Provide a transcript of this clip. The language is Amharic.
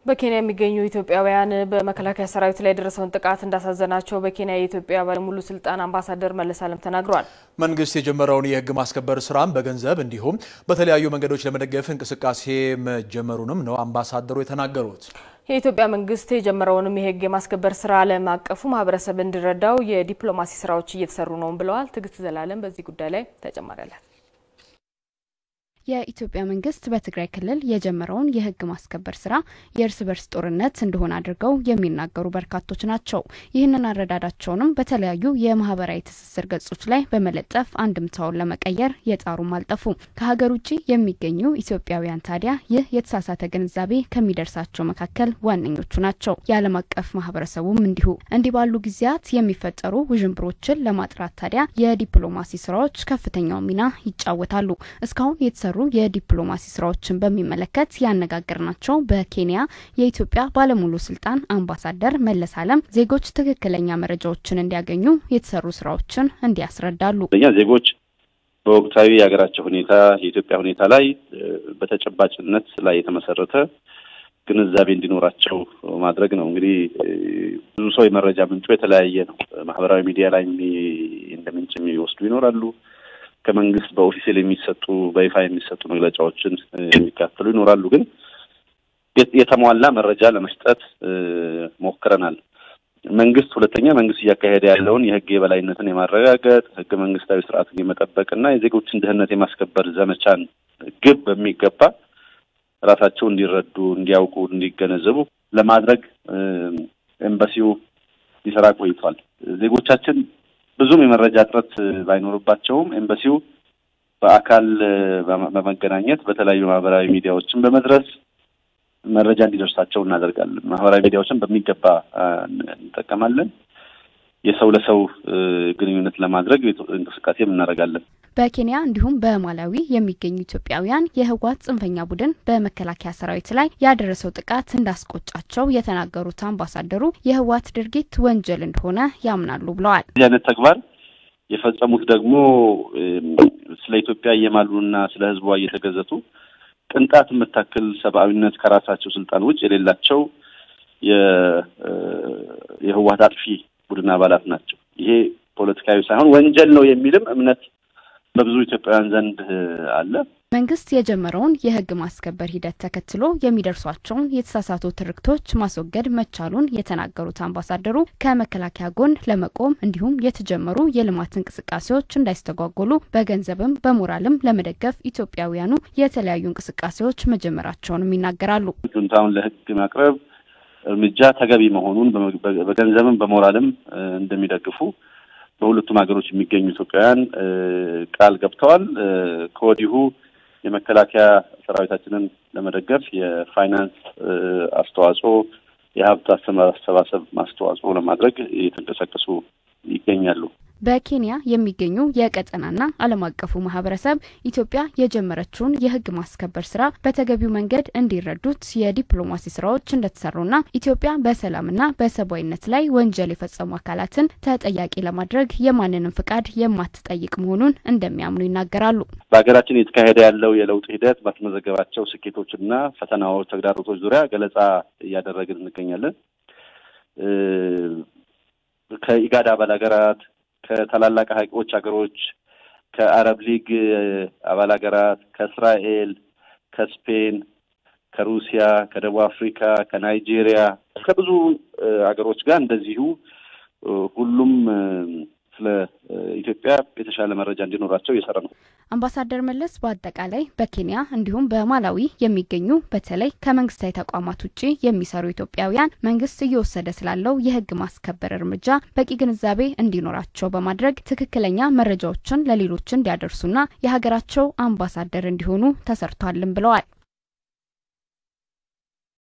በኬንያ የሚገኙ ኢትዮጵያውያን በመከላከያ ሰራዊት ላይ የደረሰውን ጥቃት እንዳሳዘናቸው በኬንያ የኢትዮጵያ ባለሙሉ ስልጣን አምባሳደር መለስ አለም ተናግረዋል። መንግስት የጀመረውን የህግ ማስከበር ስራም በገንዘብ እንዲሁም በተለያዩ መንገዶች ለመደገፍ እንቅስቃሴ መጀመሩንም ነው አምባሳደሩ የተናገሩት። የኢትዮጵያ መንግስት የጀመረውንም የህግ የማስከበር ስራ ዓለም አቀፉ ማህበረሰብ እንዲረዳው የዲፕሎማሲ ስራዎች እየተሰሩ ነው ብለዋል። ትዕግስት ዘላለም በዚህ ጉዳይ ላይ ተጨማሪ አላት። የኢትዮጵያ መንግስት በትግራይ ክልል የጀመረውን የህግ ማስከበር ስራ የእርስ በርስ ጦርነት እንደሆነ አድርገው የሚናገሩ በርካቶች ናቸው። ይህንን አረዳዳቸውንም በተለያዩ የማህበራዊ ትስስር ገጾች ላይ በመለጠፍ አንድምታውን ለመቀየር የጣሩም አልጠፉ። ከሀገር ውጭ የሚገኙ ኢትዮጵያውያን ታዲያ ይህ የተሳሳተ ግንዛቤ ከሚደርሳቸው መካከል ዋነኞቹ ናቸው። የዓለም አቀፍ ማህበረሰቡም እንዲሁ። እንዲህ ባሉ ጊዜያት የሚፈጠሩ ውዥንብሮችን ለማጥራት ታዲያ የዲፕሎማሲ ስራዎች ከፍተኛው ሚና ይጫወታሉ። እስካሁን የተሰሩ የዲፕሎማሲ ስራዎችን በሚመለከት ያነጋገርናቸው በኬንያ የኢትዮጵያ ባለሙሉ ስልጣን አምባሳደር መለስ አለም ዜጎች ትክክለኛ መረጃዎችን እንዲያገኙ የተሰሩ ስራዎችን እንዲያስረዳሉ። እኛ ዜጎች በወቅታዊ የሀገራቸው ሁኔታ የኢትዮጵያ ሁኔታ ላይ በተጨባጭነት ላይ የተመሰረተ ግንዛቤ እንዲኖራቸው ማድረግ ነው። እንግዲህ ብዙ ሰው የመረጃ ምንጩ የተለያየ ነው። ማህበራዊ ሚዲያ ላይ እንደ ምንጭ የሚወስዱ ይኖራሉ። ከመንግስት በኦፊሴል የሚሰጡ በይፋ የሚሰጡ መግለጫዎችን የሚካፈሉ ይኖራሉ። ግን የተሟላ መረጃ ለመስጠት ሞክረናል። መንግስት ሁለተኛ መንግስት እያካሄደ ያለውን የህግ የበላይነትን የማረጋገጥ ህገ መንግስታዊ ስርዓትን የመጠበቅና የዜጎችን ደህንነት የማስከበር ዘመቻን ግብ በሚገባ ራሳቸው እንዲረዱ፣ እንዲያውቁ፣ እንዲገነዘቡ ለማድረግ ኤምባሲው ሊሰራ ቆይቷል። ዜጎቻችን ብዙም የመረጃ እጥረት ባይኖርባቸውም ኤምባሲው በአካል በመገናኘት በተለያዩ ማህበራዊ ሚዲያዎችን በመድረስ መረጃ እንዲደርሳቸው እናደርጋለን። ማህበራዊ ሚዲያዎችን በሚገባ እንጠቀማለን። የሰው ለሰው ግንኙነት ለማድረግ እንቅስቃሴም እናደርጋለን። በኬንያ እንዲሁም በማላዊ የሚገኙ ኢትዮጵያውያን የህወሓት ጽንፈኛ ቡድን በመከላከያ ሰራዊት ላይ ያደረሰው ጥቃት እንዳስቆጫቸው የተናገሩት አምባሳደሩ የህወሓት ድርጊት ወንጀል እንደሆነ ያምናሉ ብለዋል። እዚህ አይነት ተግባር የፈጸሙት ደግሞ ስለ ኢትዮጵያ እየማሉና ስለ ህዝቧ እየተገዘቱ ቅንጣት የምታክል ሰብአዊነት ከራሳቸው ስልጣን ውጭ የሌላቸው የህወሓት አጥፊ ቡድን አባላት ናቸው። ይሄ ፖለቲካዊ ሳይሆን ወንጀል ነው የሚልም እምነት በብዙ ኢትዮጵያውያን ዘንድ አለ። መንግስት የጀመረውን የህግ ማስከበር ሂደት ተከትሎ የሚደርሷቸውን የተሳሳቱ ትርክቶች ማስወገድ መቻሉን የተናገሩት አምባሳደሩ ከመከላከያ ጎን ለመቆም እንዲሁም የተጀመሩ የልማት እንቅስቃሴዎች እንዳይስተጓጎሉ በገንዘብም በሞራልም ለመደገፍ ኢትዮጵያውያኑ የተለያዩ እንቅስቃሴዎች መጀመራቸውንም ይናገራሉ። ጁንታውን ለህግ ማቅረብ እርምጃ ተገቢ መሆኑን በገንዘብም በሞራልም እንደሚደግፉ በሁለቱም ሀገሮች የሚገኙ ኢትዮጵያውያን ቃል ገብተዋል። ከወዲሁ የመከላከያ ሰራዊታችንን ለመደገፍ የፋይናንስ አስተዋጽኦ፣ የሀብት አሰባሰብ ማስተዋጽኦ ለማድረግ እየተንቀሳቀሱ ይገኛሉ። በኬንያ የሚገኙ የቀጠናና ዓለም አቀፉ ማህበረሰብ ኢትዮጵያ የጀመረችውን የህግ ማስከበር ስራ በተገቢው መንገድ እንዲረዱት የዲፕሎማሲ ስራዎች እንደተሰሩና ኢትዮጵያ በሰላምና በሰብአዊነት ላይ ወንጀል የፈጸሙ አካላትን ተጠያቂ ለማድረግ የማንንም ፍቃድ የማትጠይቅ መሆኑን እንደሚያምኑ ይናገራሉ። በሀገራችን እየተካሄደ ያለው የለውጥ ሂደት ባስመዘገባቸው ስኬቶችና ፈተናዎች፣ ተግዳሮቶች ዙሪያ ገለጻ እያደረግን እንገኛለን። ከኢጋድ አባል ሀገራት ከታላላቅ ሀይቆች ሀገሮች ከአረብ ሊግ አባል ሀገራት ከእስራኤል፣ ከስፔን፣ ከሩሲያ፣ ከደቡብ አፍሪካ፣ ከናይጄሪያ ከብዙ ሀገሮች ጋር እንደዚሁ ሁሉም ስለ ኢትዮጵያ የተሻለ መረጃ እንዲኖራቸው እየሰራ ነው። አምባሳደር መለስ በአጠቃላይ በኬንያ እንዲሁም በማላዊ የሚገኙ በተለይ ከመንግስታዊ ተቋማት ውጭ የሚሰሩ ኢትዮጵያውያን መንግስት እየወሰደ ስላለው የህግ ማስከበር እርምጃ በቂ ግንዛቤ እንዲኖራቸው በማድረግ ትክክለኛ መረጃዎችን ለሌሎች እንዲያደርሱና የሀገራቸው አምባሳደር እንዲሆኑ ተሰርቷልም ብለዋል።